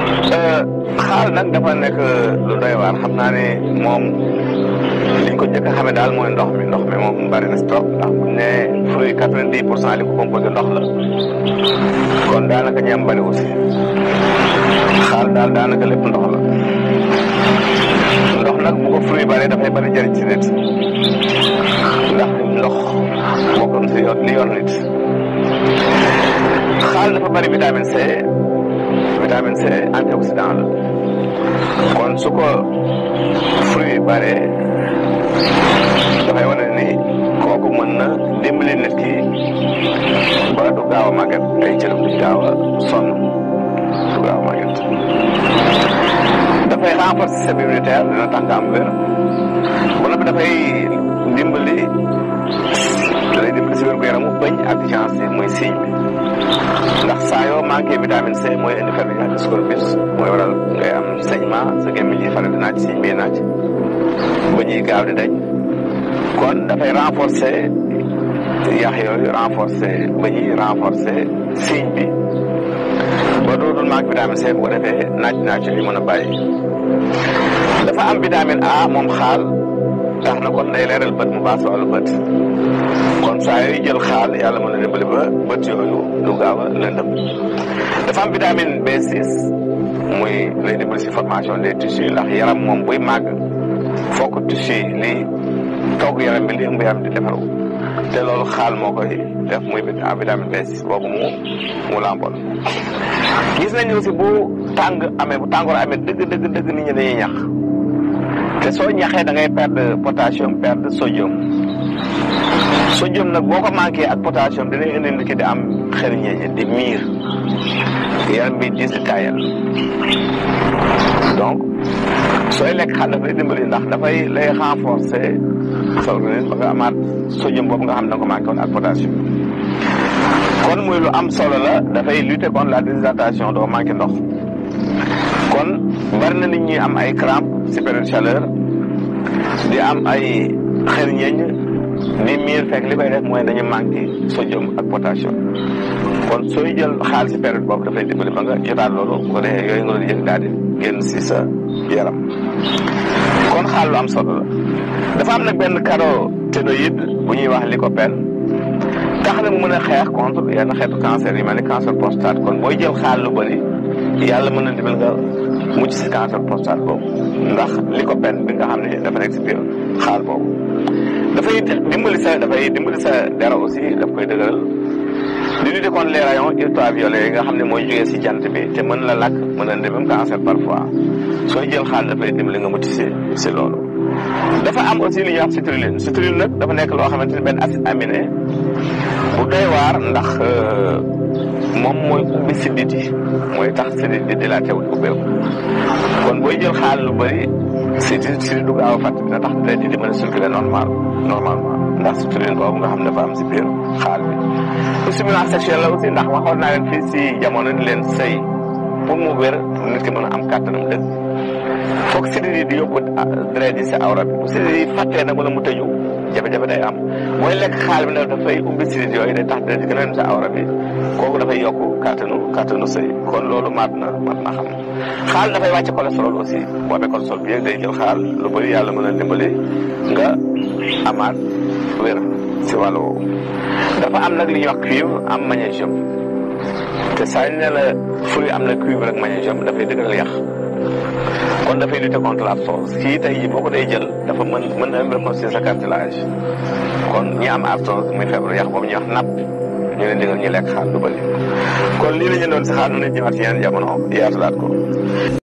xaal nag dafa nekk lu doy waar xam naa ne moom liñ ko njëkk a xamee daal mooy ndox mi ndox mi moom bari na si trop ndax buñ ne fruit quatre-vingt-dix pour cent li ko composé ndox la kon daanaka ñam bari aussi xaal daal daanaka lépp ndox la ndox nag bu ko fruit bari dafay bari jëriñ si nit ndax ndox bokkoon si yoon li yoon nit xaal dafa bari vitamine C vitamine C antioxydant la kon su ko fruit bare dafay wane ni kooku mën na dimbali nit ki ba du gaaw a màgget ay cëram du gaaw a sonn du gaaw a màgget dafay renforcer système immunitaire dina tax nga am wér ba noppi dafay dimbali dalay dimbali si wér gu yaramu bëñ ak chance muy signe bi ndax saa yoo manqué vitamine C mooy indi ferñeent scorbut mooy waral ngay am saignement sa gémmiñ yi faral di naaj signe bi naaj ba ñuy gaaw di dañ kon dafay renforcer yax yooyu renforcer ba ñuy renforcer signe bi ba dootul manque vitamine C bu ko defee naaj naaj yi mën a bàyyi dafa am vitamine A moom xaal tax na kon day leeral bët mu baax si wàllu bët kon saa yooyu jël xaal yàlla mën na dimbali ba bët yooyu du gaaw a lëndëm dafa am vitamine B6 muy lay dimbali si formation des tissus ndax yaram moom buy màgg fokk tissu li togg yaram bi li ëmb yaram di defaru te loolu xaal moo koy def muy vitamine B6 boobu mu mu lamboon gis nañu aussi bu tàng amee bu tàngoor amee dëgg dëgg dëgg nit ñi dañuy ñax te soo ñaxee da ngay perdre potassium perdre sodium sodium nag boo ko manqué ak potassium dinañ indi nit ki di am xel ñeeñe di miir yaram bi diis di taayal donc sooy lekk xaal dafay dimbali ndax dafay lay renforcer sa organisme ba nga amaat sodium boobu nga xam ne da nga ko manqué woon ak potassium kon muy lu am solo la dafay lutter contre la déshydratation doo manqué ndox kon bari na nit ñi am ay crampe si période chaleur di am ay xel ñeeñ di miir fekk li koy def mooy dañu manqué sodium ak potassium kon sooy jël xaal si période boobu dafay dimbali ba nga jotaat loolu bu ko defee yooyu nga doon yëg daal di génn si sa yaram kon xaal lu am solo la dafa am nag benn caroténoïde bu ñuy wax lycopène tax na mu mën a xeex contre yenn xeetu cancer yi mel ni cancer prostate kon booy jël xaal lu bëri yàlla mën na dimbali nga mucc si cancer prostate boobu ndax lycopène bi nga xam ne dafa nekk si biir xaal boobu dafay dimbali sa dafay dimbali sa dara aussi daf koy dëgëral di lutter contre les rayons ultraviolets yi nga xam ne mooy jógee si jant bi te mën la lakk mën na indi même cancer parfois sooy jël xaal dafay dimbali nga mucc si si loolu. dafa am aussi li ñuy wax citrulline citrulline nag dafa nekk loo xamante ni benn acide aminé bu doy waar ndax moom mooy ubbi siddit yi mooy tax siddit di dilaté wu ubbeeku kon booy jël xaal lu bëri siddit siddit du gaaw a fàtt dina tax deret di mën a circuler normal normalement ndax citrulline boobu nga xam dafa am si biir xaal bi stimulation sexuelle la aussi ndax waxoon naa leen fii si jamono ni leen sëy pour mu wér nit ki mën a am kàttanam dëgg foog sidit yi di yóbbu deret yi si awra bi bu sidit yi fàttee nag wala mu tëju jafe-jafe day am mooy lekk xaal bi nag dafay ubbi sidit yooyu day tax deret yi gën a dem sa awra bi kooku dafay yokk kàttanu kàttanu sëy kon loolu mat na mat na xam xaal dafay wàcce cholestérol aussi boo amee cholestérol bi yëg day jël xaal lu bëri yàlla mën a dimbali nga amaat wér si wàllu woowu dafa am nag li ñuy wax cuivre am magnésium te saa ñu ne la fruit am na cuivre ak magnésium dafay dëgëral yàq kon dafay lutter contre l'arthrose kii tey jii boo ko day jël dafa mën mën na reconstruire sa cartilage kon ñi am arthrose muy feebaru yàq boobu ñuy wax napp ñu leen digal ñu lekk xaal lu bëri kon lii la ñu doon si xaal nu nit ñëwaat si yeneen jamono yaatalaat ko